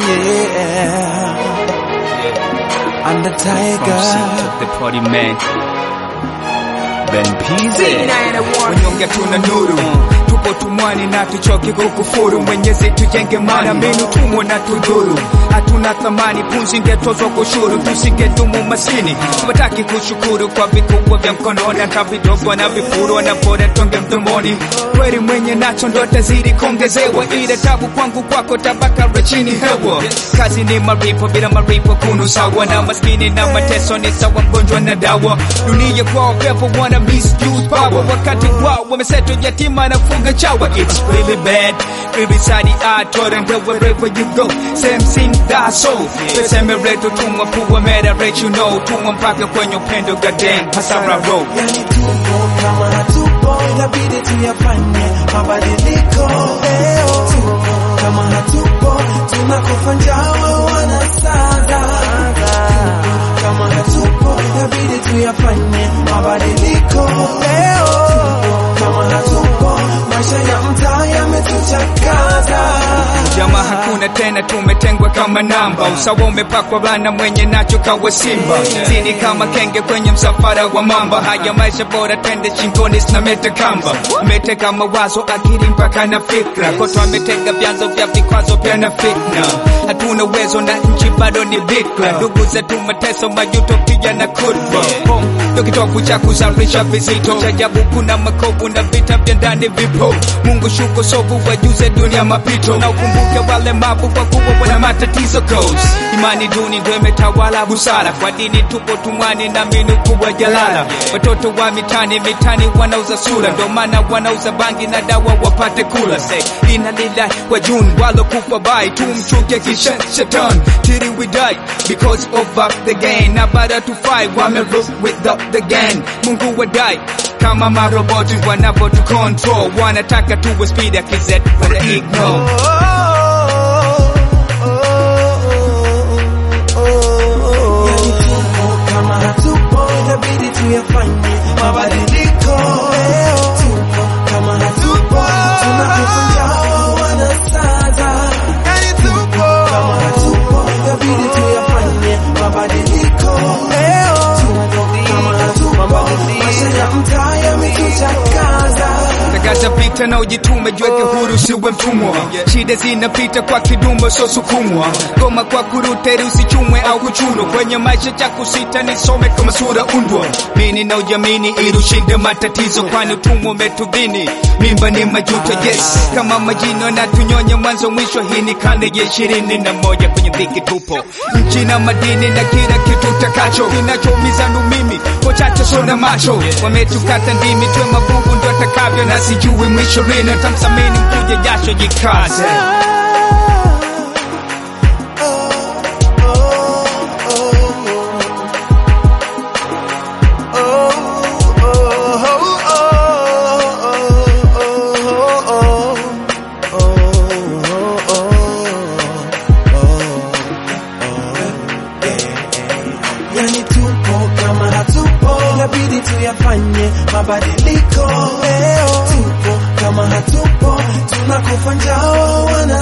yeah. I'm the From tiger. to the party man. Ben Pizzi. Wanyonge tuna nuru tupo tumwani na tuchoke kukufuru mwenyezi tujenge mana mbinu tumo na tudhuru hatuna thamani punzi ingetozwa kushuru tusingedumu maskini wataki kushukuru kwa vikubwa vya mkononi hata vidogo na vifuru wanapora tonge mdomoni kweli mwenye nacho ndo tazidi kuongezewa ile tabu kwangu kwako tabaka la chini hewa kazi ni maripo bila maripo kunu sawa na maskini na mateso ni sawa mgonjwa na dawa dunia kwao pepo wana misuse power wakati wao wameseto yatima na funga chawa it's really bad every side I told them that wherever you go same thing that's so tuseme reto tumwa puwa mera let you know tumwa mpaka kwenye upendo goddamn hasara road Yani tupo kama hatupo, inabidi tuyafanye mabadiliko leo. Tupo kama hatupo, tunakufa njaa wanasaza. Tupo kama hatupo, inabidi tuyafanye mabadiliko leo. Tupo kama hatupo, maisha ya mtaa yametuchakaza. Jamaa hakuna tena, tumetengwa kama namba. Usawa umepakwa bana, mwenye nacho kawa simba. Sini kama kenge kwenye msafara wa mamba. Haya maisha bora, twende shingoni, sinameta kamba. Umeteka mawazo, akili mpaka na fikra. Koto ametega vyanzo vya vikwazo pia na fitna. Hatuna uwezo na nchi bado ni bikra. Ndugu zetu mateso, majuto pia na kurva. Home ndio kitovu cha kuzalisha vizito. Cha ajabu kuna makovu na vita vya ndani vipo. Mungu shuko sovu wajuze dunia mapito na ukumbuke wale mabu kwa kuwa wana matatizo cause imani duni ndio imetawala busara kwa dini tupo tumwani na minu kubwa jalala watoto wa mitani mitani wanauza sura ndio maana wanauza bangi na dawa wapate kula say ina lila wa juni walokufa bai tumchuke kisha shetani till we die because of up the gain na baada tu fight wame rule with up the gang Mungu wadai kama maroboti wanavyotu control wanataka tuwe speed ya kizet wana ignore Yani tupo kama hatupo, inabidi tuyafanye mabadiliko leo. Tupo kama hatupo, tunakufa njaa wanasaza. Yani tupo kama hatupo, inabidi tuyafanye mabadiliko leo. Tupo kama hatupo, maisha ya mtaa yametuchakaza. Takata pita na ujitume, jiweke huru, siwe mtumwa. Shida zinapita kwa kidumo, so sukumwa. Goma kwa kuruteri, usichumwe au kuchunwa. Kwenye maisha cha kusita, nisome kama sura undwa. Mini na ujamini ili ushinde matatizo, kwani utumwa umetudhini. Mimba ni majuto, yes, kama majino na tunyonya mwanzo mwisho. Hii ni karne ya ishirini na moja, kwenye dhiki tupo, nchi na madini na kila kitu takacho. Kinachoumiza ndo mimi, wachache sona macho, wametukata ndimi, twe mabubu ndo atakavyo, na sijui mwisho lini. Tamsamini mkuja jasho, jikaze. Yani tupo kama hatupo, inabidi tuyafanye mabadiliko leo. Tupo kama hatupo, tunakufa njaa wana